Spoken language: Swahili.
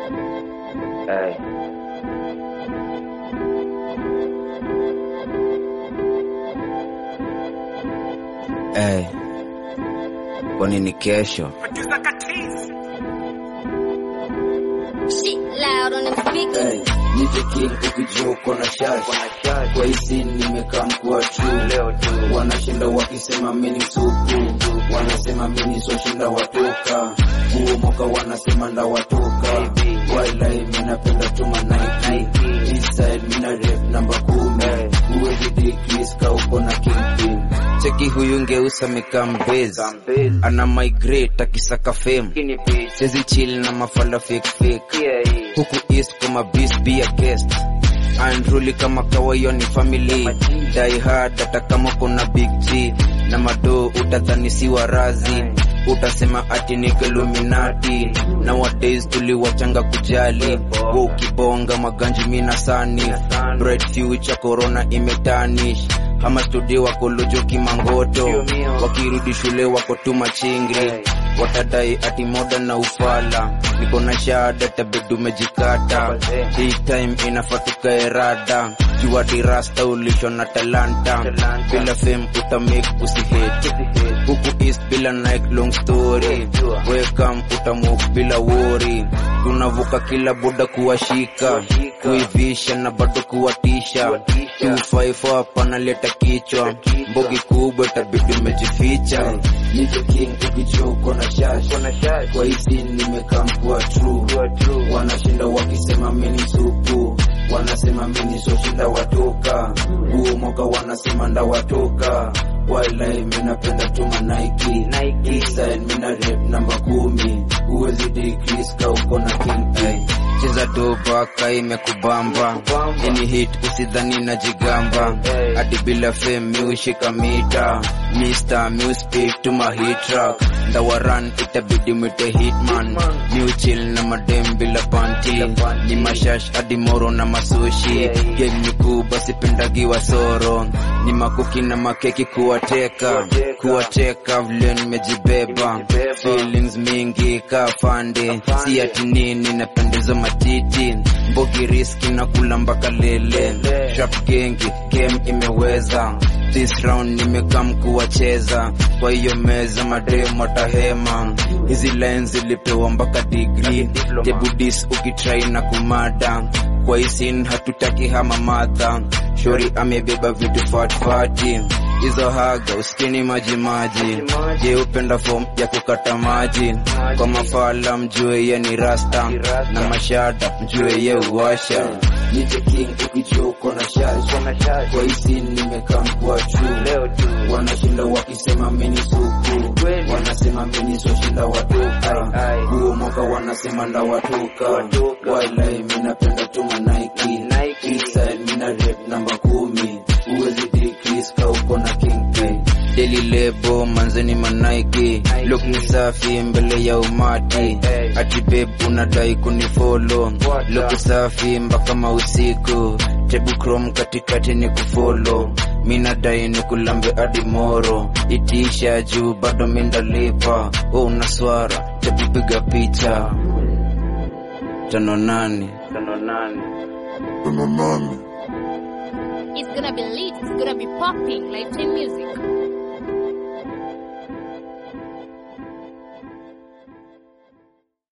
Hey. Hey. Kwa nini kesho? Shit loud on them speakers. Hey, nije king ukijua uko na shash kwa hizi nimekaa mkuwa true Leo tu wanashinda wakisema mini supu wanasema mini soshinda watoka huo mwaka wanasema nda watoka wailai minapenda tuma Nike inside mina rep namba kumi uwezi decrease ka uko na kingpin cheki huyu ngeusa mekambez ana migrate akisaka fame kini bitch sezi chill na mafala fake fake yeah hii huku east kama bis be a guest andruli kama kawayo ni family die hard hata kama kuna big g na mado utadhani si warazi utasema ati ni Illuminati nowadays tuliwachanga kujali wa ukibonga maganji mina sani bright future corona imetanish ama studio wako lojo kimangoto wakirudi shule wako tu machingri watadai ati moda na ufala niko na shada tabedu umejikata hii time inafaa tukae rada jua dirasta ulisho na talanta bila fame utamake usihate huku east bila Nike long story welcome utamove bila worry tunavuka kila boda kuwashika kuivisha na bado kuwatisha 254 hapa naleta kichwa mbogi kubwa itabidi umejificha nijo king ukijua uko na shash kuna shash kwa hizi nimekaa mkuwa true kwa true wanashinda wakisema mini supu wanasema mini soshinda watoka huo mwaka wanasema nda watoka wailai minapenda tuma Nike Nike. Inside mina rep namba kumi uwezi decrease ka uko na king hey. cheza doba ka imekubamba Kubamba. ini hit usidhani na jigamba Hey. hadi bila fame miushika mita Mr. Mu speak to my hit track ndawaran itabidi mwite hitman Hitman. New chill na madem bila panti Bila panty. ni mashash hadi moro na masushi Yeah, yeah. game ni kubwa sipendagi wasoro ni makuki na makeki kuwateka Kuwateka. kuwateka vile nimejibeba Nimejibeba. feelings mingi kafande si ati nini napendeza matiti mbogi riski na kula mpaka lele Lele. sharp gengi game imeweza this round nimekam kuwacheza kwa hiyo meza mademu watahema hizi lines zilipewa mpaka degree Diploma. tebudis ukitrai na kumada kwa hisin hatutaki hama madha shori amebeba vitu fatfati hizo haga uskini majimaji je upenda fom ya kukata maji kwa mafala mjue ye ni rasta Ni rasta. na mashada mjue ye uwasha nije king ukijua uko na shash kuna shash kwa hizi nimekaa mkuwa true leo tu wanashinda wakisema mini supu Kweli. wanasema mini soshinda watoka Ai, ai. huo mwaka wanasema nda watoka Watoka. wailai minapenda tuma Nike Nike. Inside mina rep namba kumi uwezi decrease ka uko na king pay Daily lebo manzeni manaiki look ni safi mbele ya umati Hey, hey. ati babe unadai kunifolo What look the- safi mpaka mausiku tebu chrome katikati ni kufolo minadai ni kulambe hadi moro itisha juu bado mindalipa oh, unaswara tebu piga picha tano nane tano nane It's gonna be lit. It's gonna be popping. Lifetime music.